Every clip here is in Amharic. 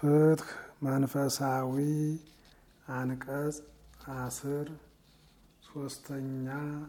ፍትህ መንፈሳዊ አንቀጽ አስር ሶስተኛ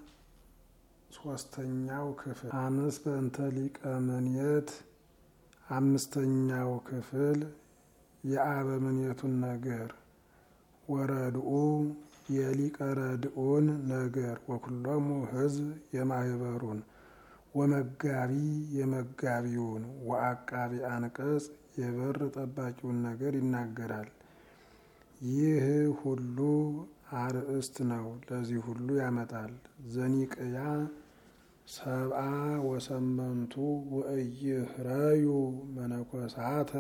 ሶስተኛው ክፍል አምስት በእንተ ሊቀ ምንየት አምስተኛው ክፍል የአበምኔቱን ነገር ወረድኡ የሊቀ ረድኡን ነገር ወኩሎሙ ህዝብ የማህበሩን ወመጋቢ የመጋቢውን ወአቃቢ አንቀጽ የበር ጠባቂውን ነገር ይናገራል። ይህ ሁሉ አርእስት ነው። ለዚህ ሁሉ ያመጣል። ዘኒቅያ ሰብአ ወሰመንቱ ወእይህረዩ መነኮሳተ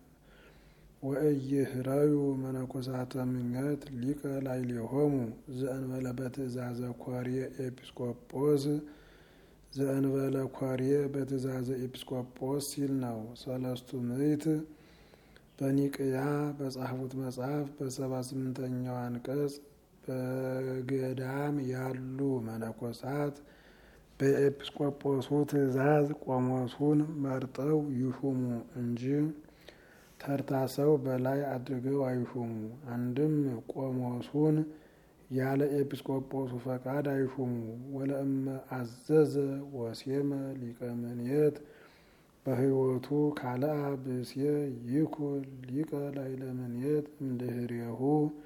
ወእይህረዩ መነኮሳተ ምኘት ሊቀ ላዕሌሆሙ ዘእንበለ በትእዛዘ ኮርየ ኤጲስቆጶስ ዘእንበለ ኮርየ በትእዛዘ ኤጲስቆጶስ ሲል ነው። ሰለስቱ ምዕት በኒቅያ በጻፉት መጽሐፍ በሰባ ስምንተኛው አንቀጽ በገዳም ያሉ መነኮሳት በኤጲስቆጶሱ ትእዛዝ ቆሞሱን መርጠው ይሹሙ እንጂ ተርታ ሰው በላይ አድርገው አይሹሙ። አንድም ቆሞሱን ያለ ኤጲስቆጶሱ ፈቃድ አይሹሙ። ወለእመ አዘዘ ወሴመ ሊቀ ምንየት በህይወቱ ካልአ ብእሴ ይኩን ሊቀ ላዕለ ምንየት እምድህሬሁ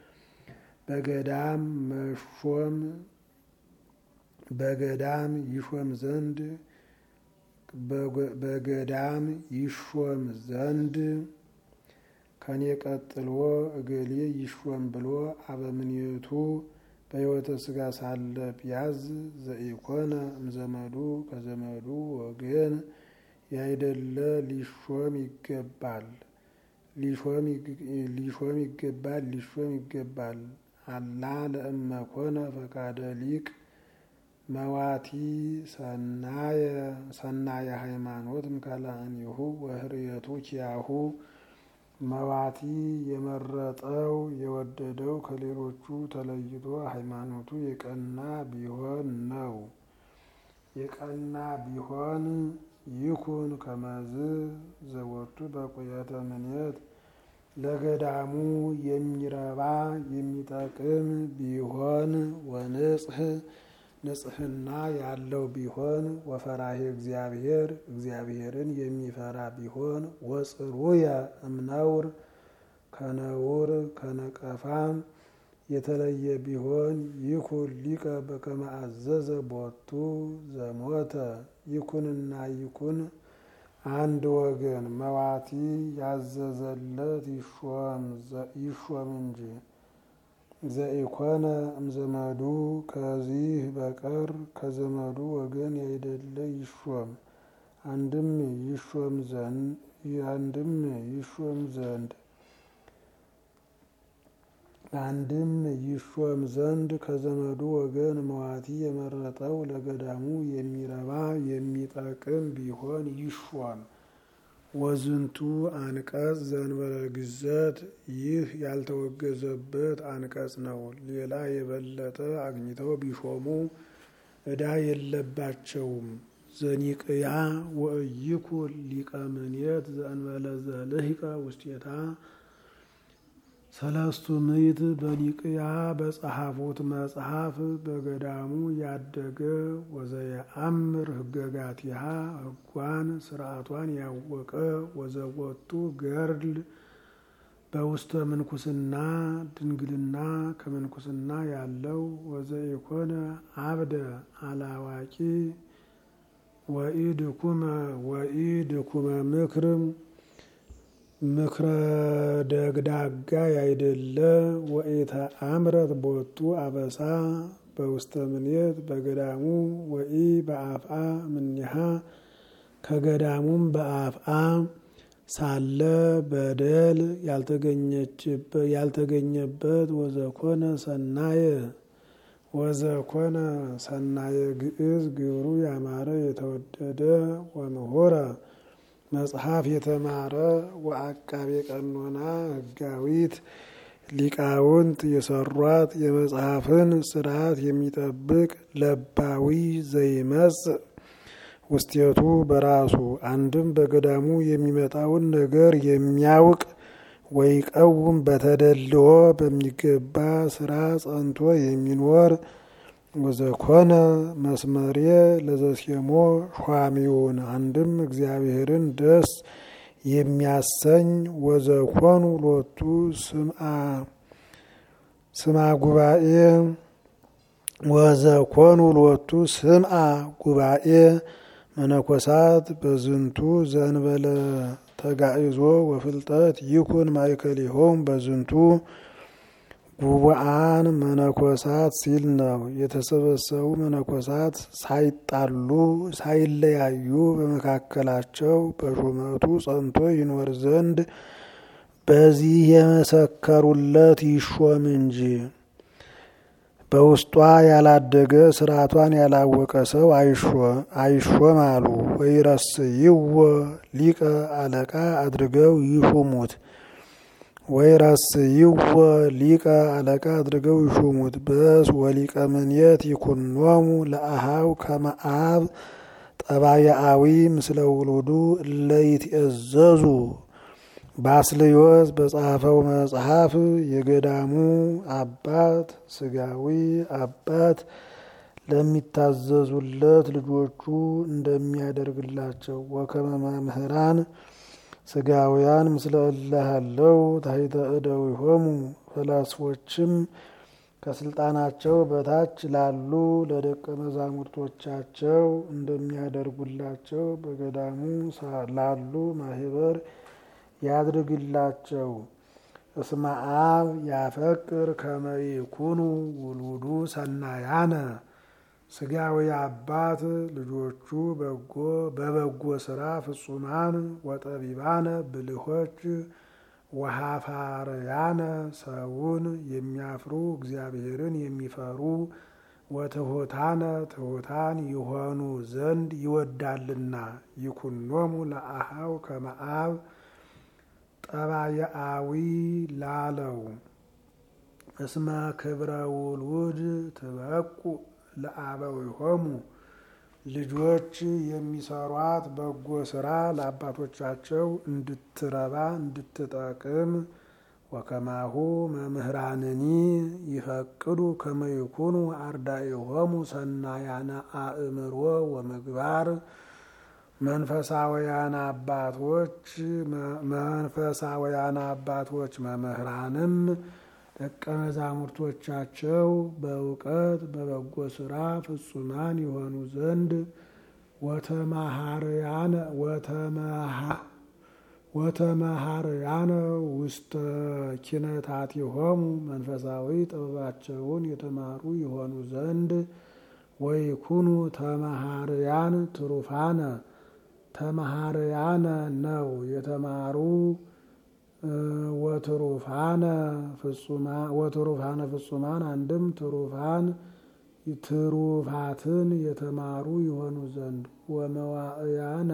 በገዳም መሾም በገዳም ይሾም ዘንድ በገዳም ይሾም ዘንድ ከኔ ቀጥሎ እገሌ ይሾም ብሎ አበምኔቱ በሕይወተ ሥጋ ሳለ ቢያዝ ዘኢኮነ እምዘመዱ ከዘመዱ ወገን ያይደለ ሊሾም ይገባል ሊሾም ይገባል ሊሾም ይገባል። አላ ለእመ ኮነ ፈቃደ ሊቅ መዋቲ ሰናየ ሃይማኖት እምካልአኒሁ ወህርየቱ ኪያሁ መዋቲ የመረጠው የወደደው ከሌሎቹ ተለይቶ ሃይማኖቱ የቀና ቢሆን ነው። የቀና ቢሆን ይኩን ከመዝ ዘወቱ በቁየተ ምንየት ለገዳሙ የሚረባ የሚጠቅም ቢሆን ወንጽህ ንጽህና ያለው ቢሆን ወፈራሄ እግዚአብሔር እግዚአብሔርን የሚፈራ ቢሆን ወጽሩየ እምነውር ከነውር ከነቀፋም የተለየ ቢሆን ይኩን ሊቀ በከመ አዘዘ ቦቱ ዘሞተ ይኩንና ይኩን አንድ ወገን መዋቲ ያዘዘለት ይሾም እንጂ ዘኢኮነ እምዘመዱ ከዚህ በቀር ከዘመዱ ወገን ያይደለ ይሾም። አንድም ይሾም ዘንድ አንድም ይሾም ዘንድ አንድም ይሾም ዘንድ ከዘመዱ ወገን መዋቲ የመረጠው ለገዳሙ የሚረባ የሚጠቅም ቢሆን ይሾም። ወዝንቱ አንቀጽ ዘእንበለ ግዘት ይህ ያልተወገዘበት አንቀጽ ነው። ሌላ የበለጠ አግኝተው ቢሾሙ ዕዳ የለባቸውም። ዘኒቅያ ወእይኩን ሊቀ ምንየት ዘእንበለ ዘልሂቀ ውስቴታ ሰለስቱ ምዕት በኒቅያ በጸሐፉት መጽሐፍ በገዳሙ ያደገ ወዘየአምር ህገጋቲሃ ህጓን ስርዓቷን ያወቀ ወዘወቱ ገርል በውስተ ምንኩስና ድንግልና ከምንኩስና ያለው ወዘኢኮነ አብደ አላዋቂ ወኢድኩመ ወኢድኩመ ምክርም ምክረ ደግዳጋ ያይደለ ወኢተ አምረት ቦቱ አበሳ በውስተ ምንየት በገዳሙ ወኢ በአፍአ ምኒሃ ከገዳሙም በአፍአ ሳለ በደል ያልተገኘበት ወዘኮነ ሰናየ ወዘኮነ ሰናየ ግዕዝ ግብሩ ያማረ የተወደደ ወምሁረ መጽሐፍ የተማረ ወአቃቤ ቀኖና ህጋዊት ሊቃውንት የሰሯት የመጽሐፍን ስርዓት የሚጠብቅ ለባዊ ዘይመጽእ ውስቴቱ በራሱ አንድም በገዳሙ የሚመጣውን ነገር የሚያውቅ ወይቀውም በተደልዎ በሚገባ ስራ ጸንቶ የሚኖር ወዘኮነ መስመሬ ለዘሴሞ ሿሚውን አንድም እግዚአብሔርን ደስ የሚያሰኝ ወዘኮኑ ሎቱ ስምአ ጉባኤ ወዘኮኑ ሎቱ ስምአ ጉባኤ መነኮሳት በዝንቱ ዘንበለ ተጋይዞ ወፍልጠት ይኩን ማእከሊሆም በዝንቱ ጉቡአን መነኮሳት ሲል ነው። የተሰበሰቡ መነኮሳት ሳይጣሉ ሳይለያዩ በመካከላቸው በሹመቱ ጸንቶ ይኖር ዘንድ በዚህ የመሰከሩለት ይሾም እንጂ በውስጧ ያላደገ ስርዓቷን ያላወቀ ሰው አይሾም አሉ። ወይረስይዎ ሊቀ አለቃ አድርገው ይሹሙት ወይረስይዎ ሊቀ አለቃ አድርገው ይሹሙት። በስ ወሊቀ ምንየት ይኩኖሙ ለአሃው ከመአብ ጠባያአዊ ምስለ ውሉዱ እለይትእዘዙ ባስልዮስ በጻፈው መጽሐፍ የገዳሙ አባት ስጋዊ አባት ለሚታዘዙለት ልጆቹ እንደሚያደርግላቸው ወከመ መምህራን ስጋውያን ምስለ እለሃለው ታሕተ እደዊሆሙ ፈላስፎችም ከስልጣናቸው በታች ላሉ ለደቀ መዛሙርቶቻቸው እንደሚያደርጉላቸው በገዳሙ ላሉ ማህበር ያድርግላቸው። እስመ አብ ያፈቅር ከመ ይኩኑ ውሉዱ ሰናያነ ስጋዊ አባት ልጆቹ በጎ በበጎ ስራ ፍጹማን ወጠቢባነ ብልሆች ወሃፋርያነ ሰውን የሚያፍሩ እግዚአብሔርን የሚፈሩ ወትሑታነ ትሑታን ይሆኑ ዘንድ ይወዳልና ይኩኖሙ ለአሃው ከመአብ ጠባየአዊ ላለው እስመ ክብረ ውሉድ ትበቁ ለአበዊሆሙ ልጆች የሚሰሯት በጎ ስራ ለአባቶቻቸው እንድትረባ እንድትጠቅም ወከማሁ መምህራንኒ ይፈቅዱ ከመ ይኩኑ አርዳኢሆሙ ሰናያነ አእምሮ ወምግባር መንፈሳውያን አባቶች መንፈሳውያን አባቶች መምህራንም ደቀ መዛሙርቶቻቸው በእውቀት በበጎ ስራ ፍጹማን የሆኑ ዘንድ ወተመሃርያነ ውስተ ኪነታቲሆሙ መንፈሳዊ ጥበባቸውን የተማሩ የሆኑ ዘንድ ወይኩኑ ተመሃርያን ትሩፋነ ተመሃርያነ ነው የተማሩ ወትሩፋነ ፍጹማን አንድም ትሩፋን ትሩፋትን የተማሩ የሆኑ ዘንድ ወመዋእያነ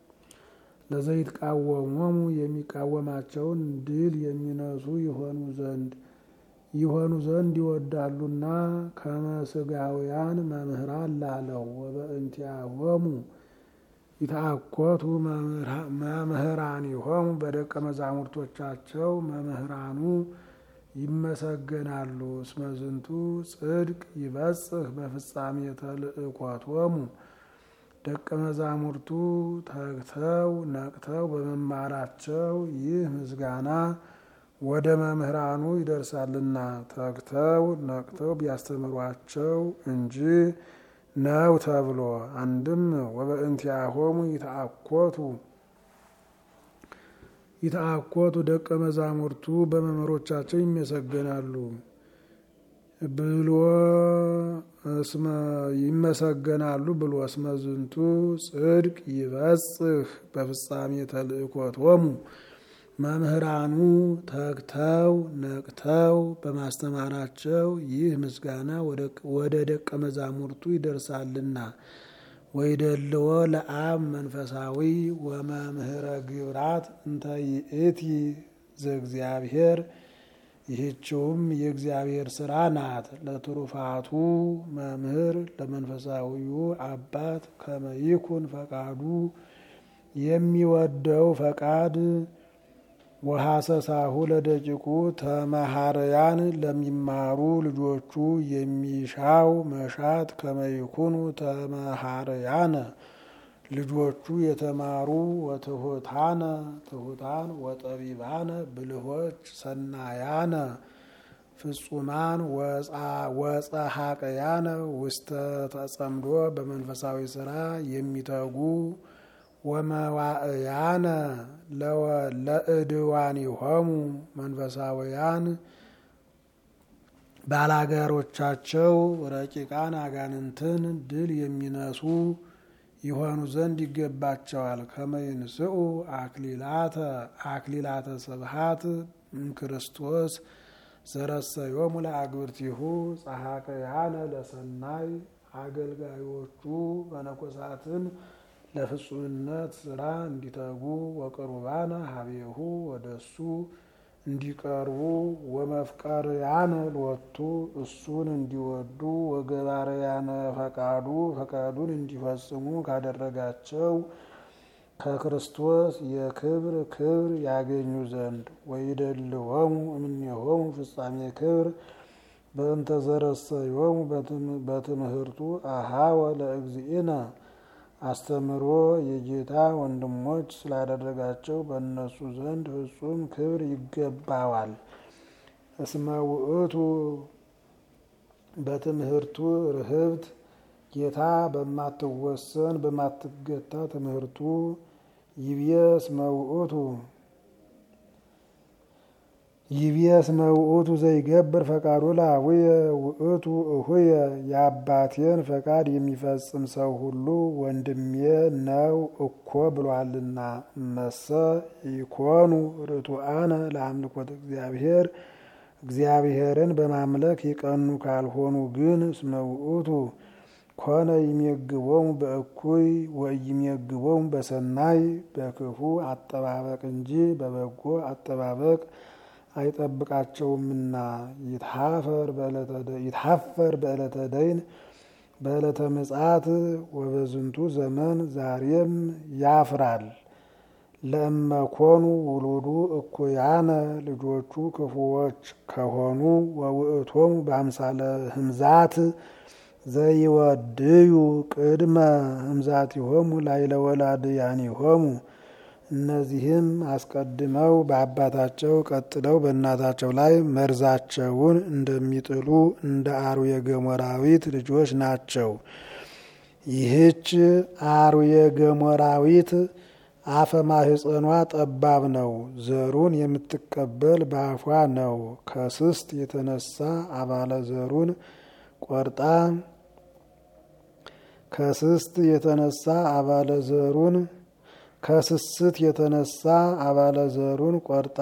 ለዘይትቃወሞሙ የሚቃወማቸውን ድል የሚነሱ የሆኑ ዘንድ ይሆኑ ዘንድ ይወዳሉና ከመስጋውያን መምህራን ላለው ወበእንቲአሆሙ ይትአኮቱ መምህራኒሆሙ በደቀ መዛሙርቶቻቸው መምህራኑ ይመሰገናሉ። እስመ ዝንቱ ጽድቅ ይበጽሕ በፍጻሜ ተልእኮቶሙ ደቀ መዛሙርቱ ተግተው ነቅተው በመማራቸው ይህ ምስጋና ወደ መምህራኑ ይደርሳልና ተግተው ነቅተው ቢያስተምሯቸው እንጂ ነው ተብሎ አንድም ወበእንቲአሆሙ ይትአኮቱ ይትአኮቱ ደቀ መዛሙርቱ በመምህሮቻቸው ይመሰገናሉ ብሎ እስመ ይመሰገናሉ ብሎ እስመ ዝንቱ ጽድቅ ይበጽሕ በፍጻሜ ተልእኮቶሙ መምህራኑ ተግተው ነቅተው በማስተማራቸው ይህ ምስጋና ወደ ደቀ መዛሙርቱ ይደርሳልና ወይደልዎ ለአብ መንፈሳዊ ወመምህረ ግብራት እንተ ይእቲ ዘእግዚአብሔር ይህችውም የእግዚአብሔር ስራ ናት። ለትሩፋቱ መምህር ለመንፈሳዊው አባት ከመይኩን ፈቃዱ የሚወደው ፈቃድ ወሐሰሳሁ ለደቂቁ ተመሃረያን ለሚማሩ ልጆቹ የሚሻው መሻት ከመይኩኑ ተመሃረያነ ልጆቹ የተማሩ ወትሑታነ ትሑታን ወጠቢባነ ብልሆች ሰናያነ ፍጹማን ወጸሐቅያነ ውስተ ተጸምዶ በመንፈሳዊ ስራ የሚተጉ ወመዋእያነ ለእድዋኒሆሙ መንፈሳውያን ባላጋሮቻቸው ረቂቃን አጋንንትን ድል የሚነሱ ይሆኑ ዘንድ ይገባቸዋል። ከመይንስኡ አክሊላተ አክሊላተ ስብሃት እምክርስቶስ ዘረሰዮሙ ለአግብርቲሁ ጸሐቅያነ ለሰናይ አገልጋዮቹ መነኮሳትን ለፍጹምነት ስራ እንዲተጉ ወቅሩባነ ሀቤሁ ወደሱ እንዲቀርቡ ወመፍቀርያነ ሎቱ እሱን እንዲወዱ ወገባርያነ ፈቃዱ ፈቃዱን እንዲፈጽሙ ካደረጋቸው ከክርስቶስ የክብር ክብር ያገኙ ዘንድ ወይደልዎሙ እምኔሆሙ ፍጻሜ ክብር በእንተ ዘረሰዮሙ በትምህርቱ አሃወ ለእግዚእነ አስተምሮ የጌታ ወንድሞች ስላደረጋቸው በእነሱ ዘንድ ፍጹም ክብር ይገባዋል። እስመ ውእቱ በትምህርቱ ርህብት ጌታ በማትወሰን በማትገታ ትምህርቱ ይብየ እስመ ውእቱ ይብየ እስመ ውእቱ ዘይገብር ፈቃዱ ለአቡየ ውእቱ እሁየ የአባቴን ፈቃድ የሚፈጽም ሰው ሁሉ ወንድሜ ነው እኮ ብሏልና። እመሰ ኢኮኑ ርቱዓነ ለአምልኮተ እግዚአብሔር እግዚአብሔርን በማምለክ የቀኑ ካልሆኑ ግን እስመ ውእቱ ኮነ ይሜግቦሙ በእኩይ ወይሜግቦሙ በሰናይ በክፉ አጠባበቅ እንጂ በበጎ አጠባበቅ አይጠብቃቸውምና ይትሐፈር በዕለተ ደይን በዕለተ ምጽአት ወበዝንቱ ዘመን ዛሬም ያፍራል። ለእመኮኑ ውሉዱ እኩያነ ልጆቹ ክፉዎች ከሆኑ ወውእቶሙ በአምሳለ ህምዛት ዘይወድዩ ቅድመ ህምዛቲሆሙ ላዕለ ወላድያኒሆሙ እነዚህም አስቀድመው በአባታቸው ቀጥለው በእናታቸው ላይ መርዛቸውን እንደሚጥሉ እንደ አርዌ ገሞራዊት ልጆች ናቸው። ይህች አርዌ ገሞራዊት አፈ ማህፀኗ ጠባብ ነው። ዘሩን የምትቀበል በአፏ ነው። ከስስት የተነሳ አባለ ዘሩን ቆርጣ ከስስት የተነሳ አባለ ዘሩን ከስስት የተነሳ አባለ ዘሩን ቆርጣ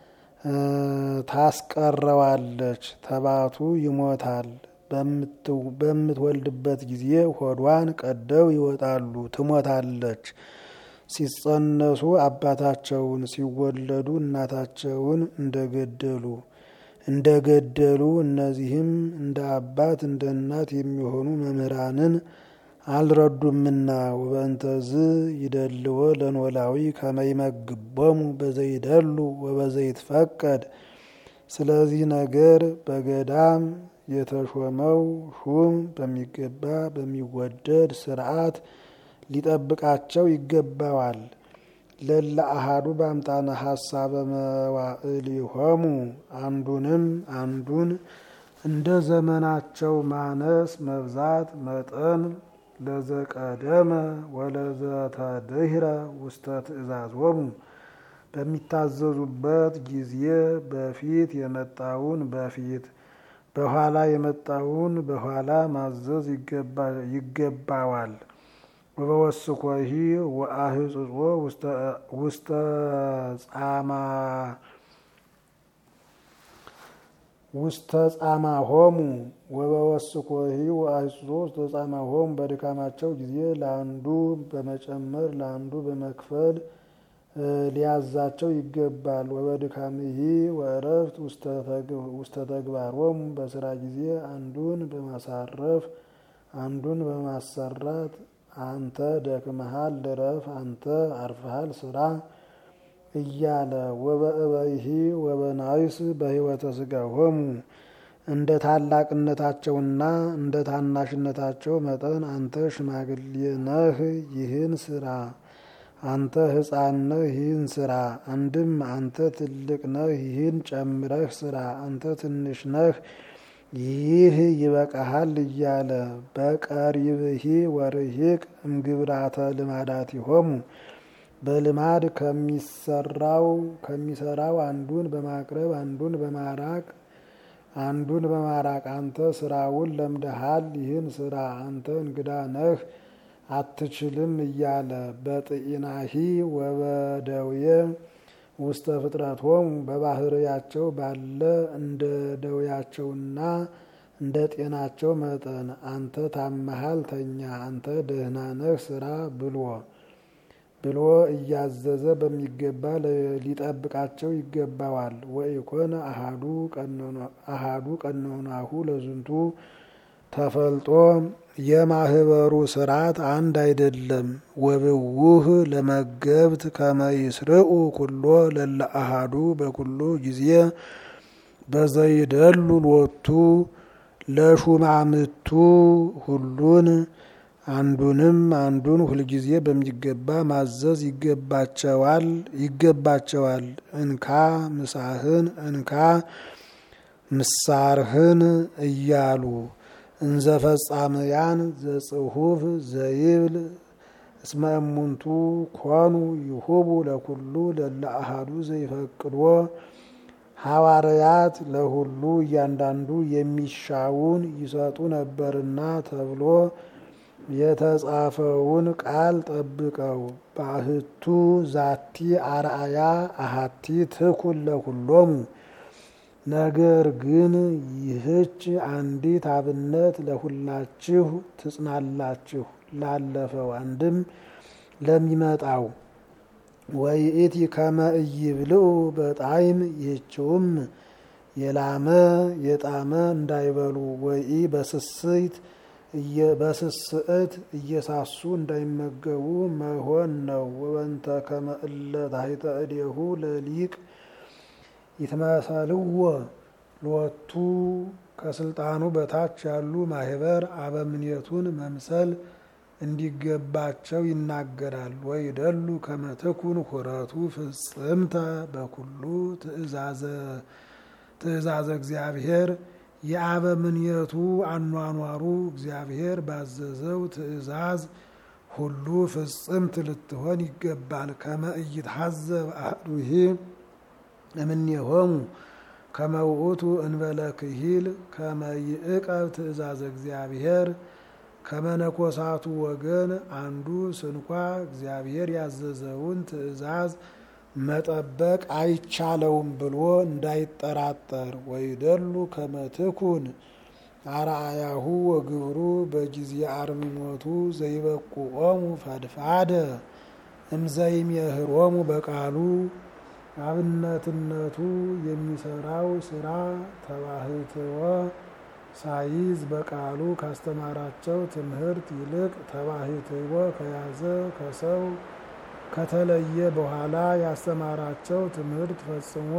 ታስቀረዋለች። ተባቱ ይሞታል። በምትወልድበት ጊዜ ሆዷን ቀደው ይወጣሉ፣ ትሞታለች። ሲጸነሱ አባታቸውን ሲወለዱ እናታቸውን እንደገደሉ እንደገደሉ እነዚህም እንደ አባት እንደ እናት የሚሆኑ መምህራንን አልረዱምና ወበእንተዝ ይደልዎ ለኖላዊ ከመይመግቦሙ በዘይደሉ ወበዘይትፈቀድ። ስለዚህ ነገር በገዳም የተሾመው ሹም በሚገባ በሚወደድ ስርዓት ሊጠብቃቸው ይገባዋል። ለለ አሃዱ በአምጣነ ሀሳበ መዋዕሊሆሙ አንዱንም አንዱን እንደ ዘመናቸው ማነስ መብዛት መጠን ለዘቀደመ ወለዘተድህረ ውስተ ትእዛዞሙ በሚታዘዙበት ጊዜ በፊት የመጣውን በፊት በኋላ የመጣውን በኋላ ማዘዝ ይገባዋል። ወበወስኮሂ ወአህጽጾ ውስተ ጻማ ውስተ ጻማ ሆሙ ወበወስኮሂ ወአህጽጾ ውስተ ጻማ ሆሙ በድካማቸው ጊዜ ለአንዱ በመጨመር ለአንዱ በመክፈል ሊያዛቸው ይገባል። ወበድካምሂ ወእረፍት ውስተ ተግባሮሙ በስራ ጊዜ አንዱን በማሳረፍ አንዱን በማሰራት አንተ ደክመሃል ልረፍ፣ አንተ አርፈሃል ስራ፣ እያለ ወበእበይሂ ወበናይስ በሕይወተ ሥጋ ሆሙ እንደ ታላቅነታቸውና እንደ ታናሽነታቸው መጠን አንተ ሽማግሌ ነህ፣ ይህን ስራ አንተ ሕፃን ነህ ይህን ስራ። አንድም አንተ ትልቅ ነህ ይህን ጨምረህ ስራ። አንተ ትንሽ ነህ ይህ ይበቃሃል እያለ በቀሪብሂ ወርሂቅ እምግብራተ ልማዳቲሆሙ በልማድ ከሚሰራው ከሚሰራው አንዱን በማቅረብ አንዱን በማራቅ አንዱን በማራቅ አንተ ስራውን ለምደሃል ይህን ስራ አንተ እንግዳ ነህ አትችልም እያለ በጥኢናሂ ወበደውየ ውስተ ፍጥረቶሙ በባህርያቸው ባለ እንደ ደውያቸውና እንደ ጤናቸው መጠን አንተ ታመሃል ተኛ፣ አንተ ደህና ነህ ስራ ብሎ ብሎ እያዘዘ በሚገባ ሊጠብቃቸው ይገባዋል። ወኢኮነ አሃዱ ቀኖናሁ ለዝንቱ ተፈልጦ የማህበሩ ስርዓት አንድ አይደለም። ወብውህ ለመገብት ከመይስርኡ ኩሎ ለለ አሃዱ በኩሉ ጊዜ በዘይደሉ ሎቱ ለሹማምቱ ሁሉን አንዱንም አንዱን ሁልጊዜ በሚገባ ማዘዝ ይገባቸዋል ይገባቸዋል። እንካ ምሳህን እንካ ምሳርህን እያሉ እንዘ ፈጻምያን ዘጽሁፍ ዘይብል እስመ እሙንቱ ኮኑ ይሁቡ ለኩሉ ለለ አሃዱ ዘይፈቅድዎ ሐዋርያት ለሁሉ እያንዳንዱ የሚሻውን ይሰጡ ነበርና ተብሎ የተጻፈውን ቃል ጠብቀው ባህቱ ዛቲ አርአያ አሃቲ ትኩን ለኩሎሙ ነገር ግን ይህች አንዲት አብነት ለሁላችሁ ትጽናላችሁ። ላለፈው አንድም ለሚመጣው ወይእቲ ከመ ኢይብልዑ በጣዕም ይህችውም የላመ የጣመ እንዳይበሉ ወኢ በስስት በስስዕት እየሳሱ እንዳይመገቡ መሆን ነው። ወበንተ ከመ እለ ታሕተ እዴሁ ለሊቅ ይትመሰልዎ ሎቱ ከስልጣኑ በታች ያሉ ማህበር አበምኔቱን መምሰል እንዲገባቸው ይናገራል። ወይደሉ ከመ ትኩን ሁረቱ ፍጽምተ በኩሉ ትእዛዘ እግዚአብሔር የአበምኔቱ አኗኗሩ እግዚአብሔር ባዘዘው ትእዛዝ ሁሉ ፍጽምት ልትሆን ይገባል። ከመ ኢይትሐዘብ አሐዱሂ እምኔሆሙ ከመ ውእቱ እንበለ ክሂል ከመ ይዕቀብ ትእዛዘ እግዚአብሔር ከመነኮሳቱ ወገን አንዱ ስንኳ እግዚአብሔር ያዘዘውን ትእዛዝ መጠበቅ አይቻለውም ብሎ እንዳይጠራጠር። ወይደሉ ከመ ትኩን አርአያሁ ወግብሩ በጊዜ አርምሞቱ ዘይበቁኦሙ ፈድፋደ እምዘይሜህሮሙ በቃሉ አብነትነቱ የሚሰራው ስራ ተባህትወ ሳይዝ በቃሉ ካስተማራቸው ትምህርት ይልቅ ተባህትወ ከያዘ ከሰው ከተለየ በኋላ ያስተማራቸው ትምህርት ፈጽሞ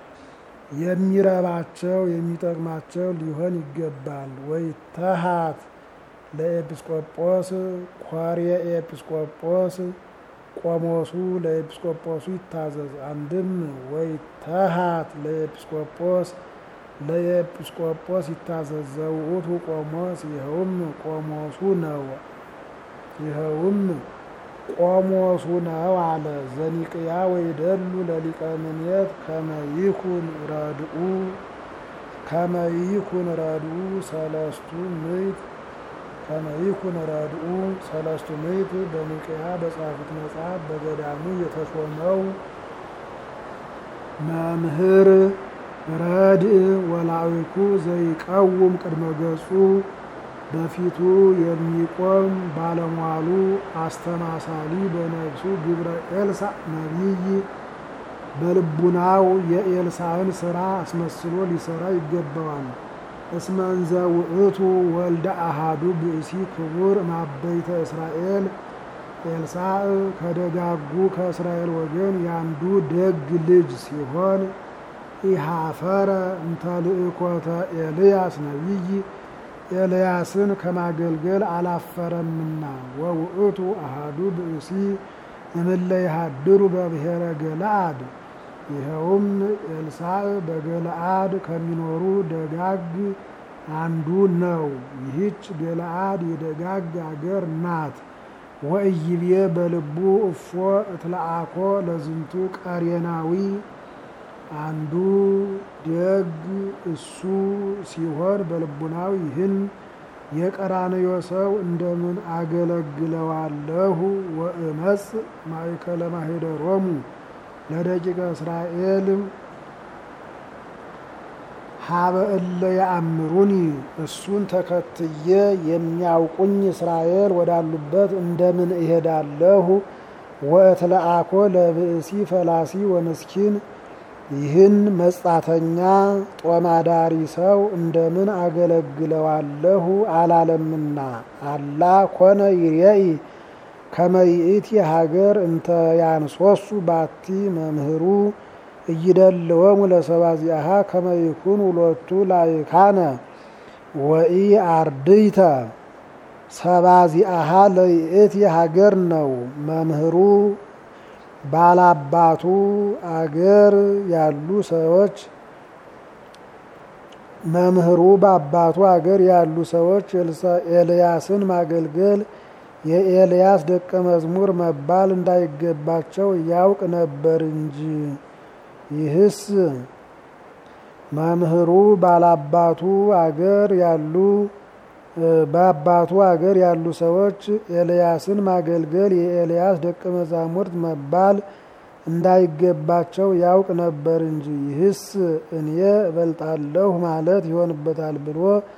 የሚረባቸው የሚጠቅማቸው ሊሆን ይገባል። ወይ ተሃት ለኤጲስቆጶስ ኳርየ ኤጲስቆጶስ ቆሞሱ ለኤጲስቆጶሱ ይታዘዝ። አንድም ወይ ተሃት ለኤጲስቆጶስ ለኤጲስቆጶስ ይታዘዝ። ዘውእቱ ቆሞስ ይኸውም ቆሞሱ ነው ይኸውም ቆሞሱ ነው አለ። ዘኒቅያ ወይደሉ ለሊቀ ምኔት ከመይኩን ረድኡ ከመይኩን ረድኡ ሰለስቱ ምዕት ከመይኩን ረድኡ ሰለስቱ ምዕት በኒቅያ በጻፉት መጽሐፍ በገዳሙ የተሾመው መምህር ረድእ ወላዊኩ ዘይቀውም ቅድመ ገጹ በፊቱ የሚቆም ባለሟሉ አስተማሳሊ በነፍሱ ግብረ ኤልሳዕ ነቢይ በልቡናው የኤልሳዕን ስራ አስመስሎ ሊሰራ ይገባዋል። እስመንዘ ውእቱ ወልደ አሃዱ ብእሲ ክቡር ማበይተ እስራኤል ኤልሳዕ ከደጋጉ ከእስራኤል ወገን ያንዱ ደግ ልጅ ሲሆን ኢሃፈረ እንተ ልእኮተ ኤልያስ ነቢይ ኤልያስን ከማገልገል አላፈረምና ወውእቱ አሃዱ ብእሲ እምለ ይሃድሩ በብሔረ ገለአድ ይኸውም ኤልሳዕ በገለአድ ከሚኖሩ ደጋግ አንዱ ነው። ይህች ገለአድ የደጋግ አገር ናት። ወእይቤ በልቡ እፎ እትለአኮ ለዝንቱ ቀሬናዊ አንዱ ደግ እሱ ሲሆን በልቡናው ይህን የቀራንዮ ሰው እንደምን አገለግለዋለሁ? ወእመጽ ማእከለ ማኅደሮሙ ለደቂቀ እስራኤል ሀበ እለ ያአምሩኒ እሱን ተከትዬ የሚያውቁኝ እስራኤል ወዳሉበት እንደምን እሄዳለሁ? ወእትለአኮ ለብእሲ ፈላሲ ወምስኪን ይህን መጻተኛ ጦማዳሪ ሰው እንደምን አገለግለዋለሁ አላለምና። አላ ኮነ ይሬኢ ከመ ይእቲ ሀገር እንተ ያንሶሱ ባቲ መምህሩ እይደልወሙ ለሰባዚአሃ ከመ ይኩን ውሎቱ ላይካነ ወኢ አርድይተ ሰባዚአሃ ለይእቲ ሀገር ነው መምህሩ ባላባቱ አገር ያሉ ሰዎች መምህሩ በአባቱ አገር ያሉ ሰዎች ኤልያስን ማገልገል የኤልያስ ደቀ መዝሙር መባል እንዳይገባቸው ያውቅ ነበር እንጂ። ይህስ መምህሩ ባላባቱ አገር ያሉ በአባቱ አገር ያሉ ሰዎች ኤልያስን ማገልገል የኤልያስ ደቀ መዛሙርት መባል እንዳይገባቸው ያውቅ ነበር እንጂ። ይህስ እኔ እበልጣለሁ ማለት ይሆንበታል ብሎ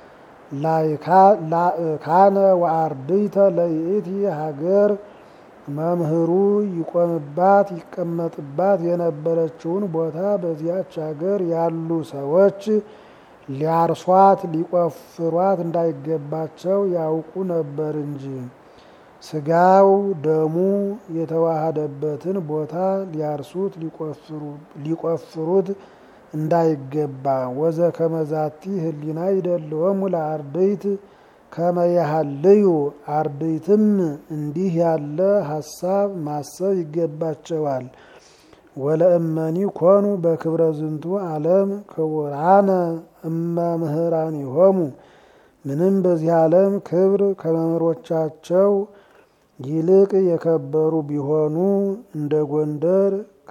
ላእካነ ወአርድይተ ለይእቲ ሀገር መምህሩ ይቆምባት ይቀመጥባት የነበረችውን ቦታ በዚያች ሀገር ያሉ ሰዎች ሊያርሷት ሊቆፍሯት እንዳይገባቸው ያውቁ ነበር እንጂ። ስጋው ደሙ የተዋሃደበትን ቦታ ሊያርሱት ሊቆፍሩት እንዳይገባ ወዘ ከመዛቲ ህሊና ይደልወሙ ለአርድእት ከመያሃልዩ አርድእትም እንዲህ ያለ ሀሳብ ማሰብ ይገባቸዋል። ወለእመኒ ኮኑ በክብረ ዝንቱ ዓለም ክቡራነ እመ ምህራኒሆሙ ምንም በዚህ ዓለም ክብር ከመምህሮቻቸው ይልቅ የከበሩ ቢሆኑ እንደ ጎንደር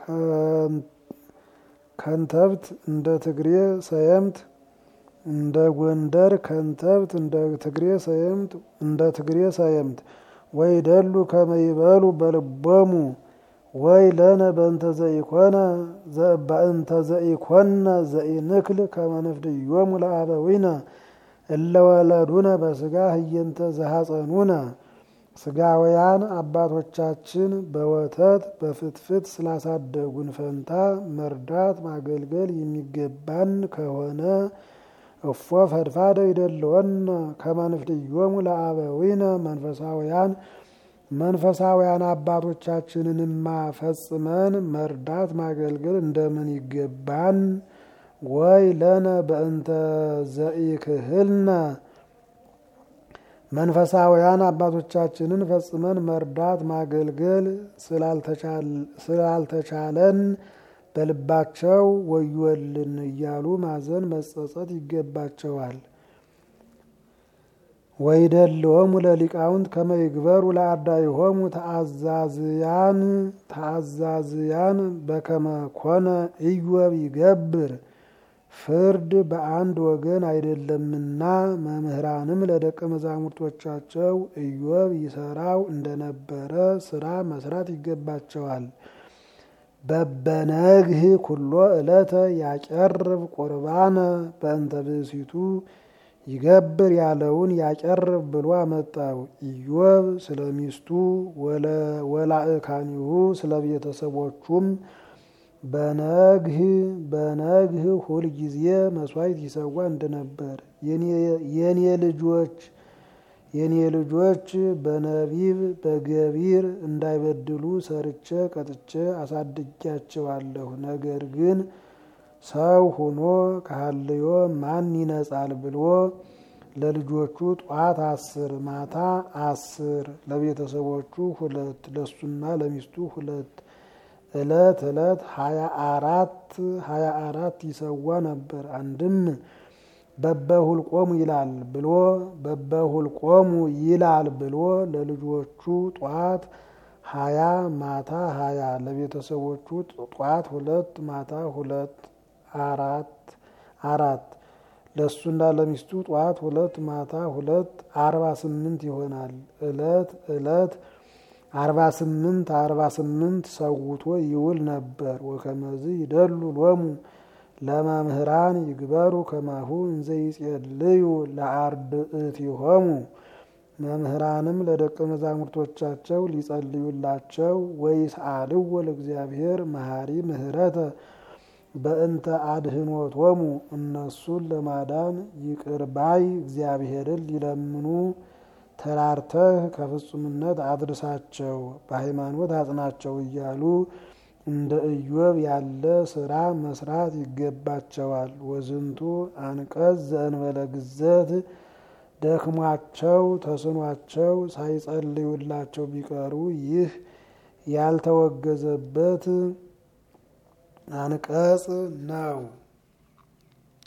ከንተብት እንደ ትግሬ ሰየምት እንደ ጎንደር ከንተብት እንደ ትግሬ ሰየምት እንደ ትግሬ ሰየምት ወይ ደሉ ከመይበሉ በልቦሙ ወይ ለነ በእንተ ዘኢኮነ በእንተ ዘኢኮነ ዘኢንክል ከመንፍድዮሙ ለአበዊነ እለወለዱነ በስጋ ህየንተ ዘሐፀኑነ ስጋውያን አባቶቻችን በወተት በፍትፍት ስላሳደጉን ፈንታ መርዳት ማገልገል የሚገባን ከሆነ እፎ ፈድፋደ ይደለወነ ከመንፍድዮሙ ለአበዊነ መንፈሳውያን መንፈሳውያን አባቶቻችንንማ ፈጽመን መርዳት ማገልገል እንደምን ይገባን? ወይ ለነ በእንተ ዘኢክህልነ መንፈሳውያን አባቶቻችንን ፈጽመን መርዳት ማገልገል ስላልተቻለን በልባቸው ወዮልን እያሉ ማዘን መጸጸት ይገባቸዋል። ወይደልወሙ ለሊቃውንት ከመ ይግበሩ ለአርዳኢሆሙ ተአዛዝያን ተአዛዝያን በከመ ኮነ ኢዮብ ይገብር ፍርድ በአንድ ወገን አይደለምና መምህራንም ለደቀ መዛሙርቶቻቸው ኢዮብ ይሰራው እንደነበረ ስራ መስራት ይገባቸዋል። በበነግህ ኩሎ ዕለተ ያቀርብ ቁርባነ በእንተ ብእሲቱ ይገብር ያለውን ያቀርብ ብሎ አመጣው። ኢዮብ ስለ ሚስቱ ወላእካኒሁ ስለ ቤተሰቦቹም በነግህ በነግህ ሁል ጊዜ መስዋዕት ይሰዋ እንደነበር የኔ ልጆች የኔ ልጆች በነቢብ በገቢር እንዳይበድሉ ሰርቼ ቀጥቼ አሳድጊያቸዋለሁ። ነገር ግን ሰው ሆኖ ከሀልዮ ማን ይነጻል ብሎ ለልጆቹ ጧት አስር ማታ አስር ለቤተሰቦቹ ሁለት ለሱና ለሚስቱ ሁለት እለት እለት ሀያ አራት ሀያ አራት ይሰዋ ነበር። አንድም በበሁልቆሙ ይላል ብሎ በበሁልቆሙ ይላል ብሎ ለልጆቹ ጧት ሀያ ማታ ሀያ ለቤተሰቦቹ ጧት ሁለት ማታ ሁለት አራት አራት ለእሱና ለሚስቱ ጧት ሁለት ማታ ሁለት አርባ ስምንት ይሆናል። እለት እለት አርባ ስምንት አርባ ስምንት ሰውቶ ይውል ነበር። ወከመዝ ይደሉ ሎሙ ለመምህራን ይግበሩ ከማሁ እንዘ ይጼልዩ ለአርድእቲሆሙ መምህራንም ለደቀ መዛሙርቶቻቸው ሊጸልዩላቸው ወይስአልዎ ለእግዚአብሔር መሐሪ ምህረተ በእንተ አድህኖቶሙ እነሱን ለማዳን ይቅር ባይ እግዚአብሔርን ሊለምኑ ተራርተህ ከፍጹምነት አድርሳቸው በሃይማኖት አጽናቸው እያሉ እንደ ኢዮብ ያለ ስራ መስራት ይገባቸዋል። ወዝንቱ አንቀጽ ዘእንበለ ግዘት ደክሟቸው ተስኗቸው ሳይጸልዩላቸው ቢቀሩ ይህ ያልተወገዘበት አንቀጽ ነው።